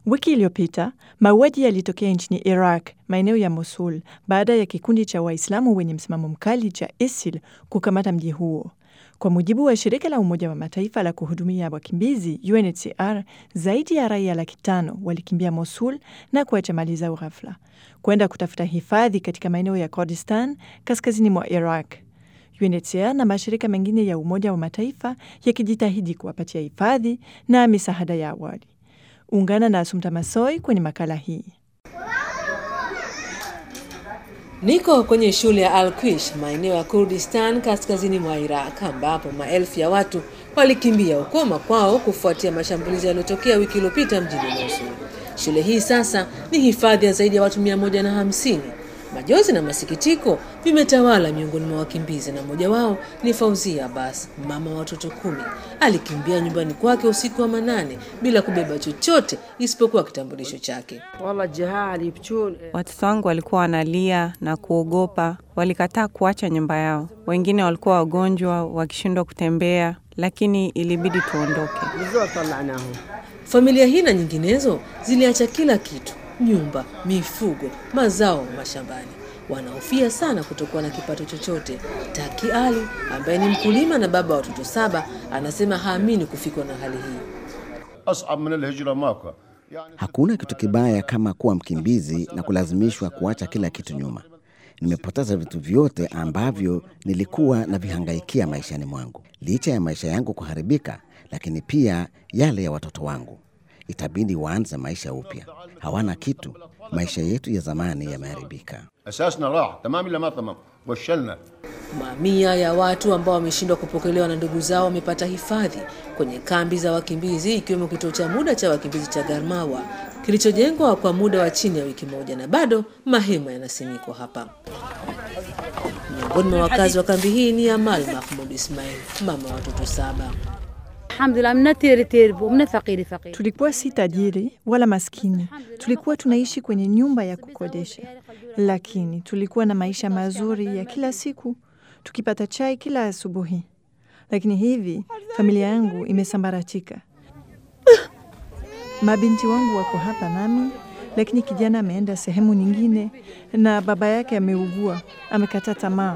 Wiki iliyopita mauaji yalitokea nchini Iraq, maeneo ya Mosul, baada ya kikundi cha Waislamu wenye msimamo mkali cha ISIL kukamata mji huo. Kwa mujibu wa shirika la Umoja wa Mataifa la kuhudumia wakimbizi UNHCR, zaidi ya raia laki tano walikimbia Mosul na kuacha mali zao ghafla kwenda kutafuta hifadhi katika maeneo ya Kurdistan kaskazini mwa Iraq. UNHCR na mashirika mengine ya Umoja wa Mataifa yakijitahidi kuwapatia hifadhi na misaada ya awali. Ungana na Asumta Masoi kwenye makala hii. Niko kwenye shule ya Al-Quish maeneo ya Kurdistan kaskazini mwa Iraq ambapo maelfu ya watu walikimbia huko makwao kufuatia mashambulizi yaliyotokea wiki iliyopita mjini Mosul. Shule hii sasa ni hifadhi ya zaidi ya watu mia moja na hamsini. Majonzi na masikitiko vimetawala miongoni mwa wakimbizi, na mmoja wao ni Fauzia Abbas, mama wa watoto kumi. Alikimbia nyumbani kwake usiku wa manane bila kubeba chochote isipokuwa kitambulisho chake. Watoto wangu walikuwa wanalia na kuogopa, walikataa kuacha nyumba yao. Wengine walikuwa wagonjwa, wakishindwa kutembea, lakini ilibidi tuondoke. Familia hii na nyinginezo ziliacha kila kitu nyumba, mifugo, mazao mashambani. Wanahofia sana kutokuwa na kipato chochote. Taki Ali ambaye ni mkulima na baba wa watoto saba anasema haamini kufikwa na hali hii. Hakuna kitu kibaya kama kuwa mkimbizi na kulazimishwa kuacha kila kitu nyuma. Nimepoteza vitu vyote ambavyo nilikuwa navihangaikia maishani mwangu. Licha ya maisha yangu kuharibika, lakini pia yale ya watoto wangu itabidi waanze maisha upya. Hawana kitu. Maisha yetu ya zamani yameharibika. Mamia ya watu ambao wameshindwa kupokelewa na ndugu zao wamepata hifadhi kwenye kambi za wakimbizi, ikiwemo kituo cha muda cha wakimbizi cha Garmawa kilichojengwa kwa muda wa chini ya wiki moja, na bado mahema yanasimikwa hapa. Miongoni mwa wakazi wa kambi hii ni Amal Mahmud Ismail, mama wa watoto saba. Tulikuwa si tajiri wala maskini, tulikuwa tunaishi kwenye nyumba ya kukodesha, lakini tulikuwa na maisha mazuri ya kila siku, tukipata chai kila asubuhi. Lakini hivi familia yangu imesambaratika. Mabinti wangu wako hapa nami, lakini kijana ameenda sehemu nyingine na baba yake ameugua, amekata tamaa.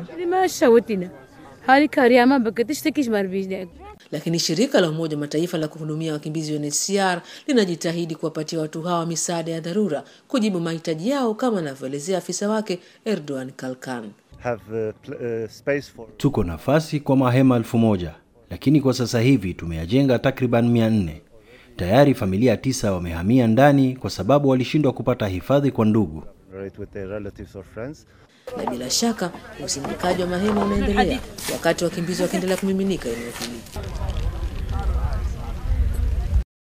Lakini shirika la Umoja wa Mataifa la kuhudumia wakimbizi UNHCR linajitahidi kuwapatia watu hawa misaada ya dharura kujibu mahitaji yao, kama anavyoelezea afisa wake Erdogan Kalkan. Tuko nafasi kwa mahema elfu moja lakini kwa sasa hivi tumeyajenga takriban mia nne. Tayari familia tisa wamehamia ndani kwa sababu walishindwa kupata hifadhi kwa ndugu. Na bila shaka usindikaji wa mahema unaendelea wakati wakimbizi wakiendelea kumiminika eneo hili.